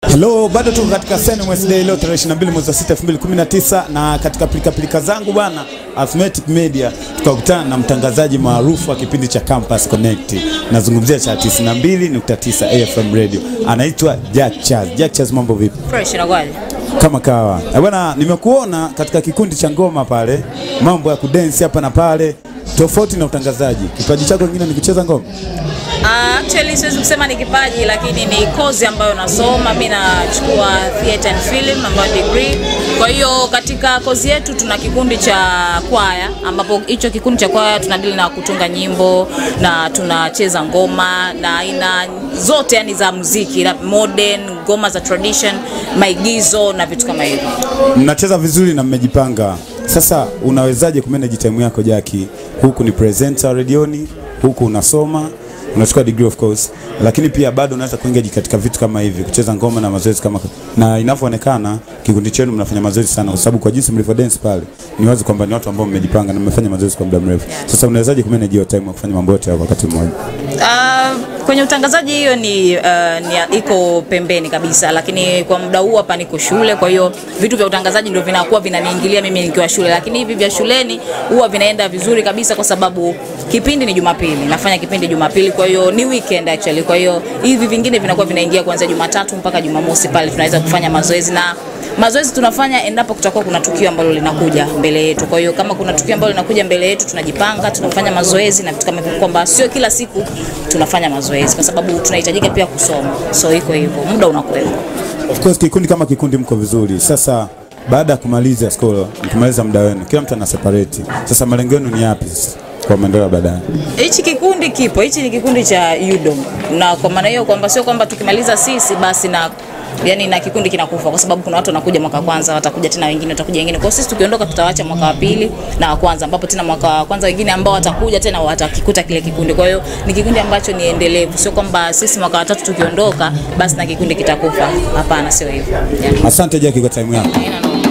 Hello, bado tuko katika Sen Wednesday leo tarehe 22 mwezi wa 6 2019, na katika pilika pilika zangu bwana Arithmetic Media tukakutana na mtangazaji maarufu wa kipindi cha Campus Connect, nazungumzia cha 92.9 AFM Radio, anaitwa Jack Charles. Jack Charles, mambo vipi? Fresh inakuwaje? Kama kawa Eh, bwana, nimekuona katika kikundi cha ngoma pale, mambo ya kudensi hapa na pale, tofauti na utangazaji. Kipaji chako kingine ni kucheza ngoma? Uh, actually siwezi kusema ni kipaji lakini ni kozi ambayo nasoma. Mimi nachukua theatre and film ambayo degree. Kwa hiyo katika kozi yetu tuna kikundi cha kwaya ambapo hicho kikundi cha kwaya tunadili na kutunga nyimbo na tunacheza ngoma na aina zote yani za muziki, la modern, ngoma za tradition, maigizo na vitu kama hivyo. Mnacheza vizuri na mmejipanga. Sasa unawezaje kumanage time yako Jaki? Huku ni presenter redioni, huku unasoma, unachukua degree of course, lakini pia bado unaweza kuengage katika vitu kama hivi, kucheza ngoma na mazoezi kama na inavyoonekana kikundi chenu mnafanya mazoezi sana, kwa sababu kwa jinsi mlivyo dance pale ni wazi kwamba ni watu ambao mmejipanga na mmefanya mazoezi kwa muda mrefu. Sasa unawezaje kumanage hiyo time ya kufanya mambo yote hayo kwa wakati mmoja? Uh, kwenye utangazaji hiyo ni, uh, ni iko pembeni kabisa, lakini kwa muda huu hapa niko shule, kwa hiyo vitu vya utangazaji ndio vinakuwa vinaniingilia mimi nikiwa shule, lakini hivi vya shuleni huwa vinaenda vizuri kabisa, kwa sababu kipindi ni Jumapili, nafanya kipindi Jumapili, kwa hiyo ni weekend actually. Kwa hiyo hivi vingine vinakuwa vinaingia kuanzia Jumatatu mpaka Jumamosi, pale tunaweza kufanya mazoezi na mazoezi tunafanya endapo kutakuwa kuna tukio ambalo linakuja mbele yetu. Kwa hiyo kama kuna tukio ambalo linakuja mbele yetu, tunajipanga, tunafanya mazoezi na vitu kama hivyo, kwamba sio kila siku tunafanya mazoezi, kwa sababu tunahitajika pia kusoma. So iko hivyo, muda unakwenda. Of course kikundi kama kikundi mko vizuri. Sasa baada ya kumaliza school, mkimaliza muda wenu, kila mtu ana separate. Sasa malengo yenu ni yapi sasa kwa maendeleo ya baadaye? Hichi kikundi kipo, hichi ni kikundi cha UDOM, na kwa maana hiyo kwamba sio kwamba tukimaliza sisi basi na yani na kikundi kinakufa, kwa sababu kuna watu wanakuja mwaka wa kwanza, watakuja tena wengine, watakuja wengine. Kwa hiyo sisi tukiondoka, tutawaacha mwaka wa pili na wa kwanza, ambapo tena mwaka wa kwanza wengine ambao watakuja tena watakikuta kile kikundi. Kwa hiyo ni kikundi ambacho ni endelevu, sio kwamba sisi mwaka wa tatu tukiondoka basi na kikundi kitakufa. Hapana, sio hivyo. Yeah. Asante Jackie kwa time yako. Haina noma.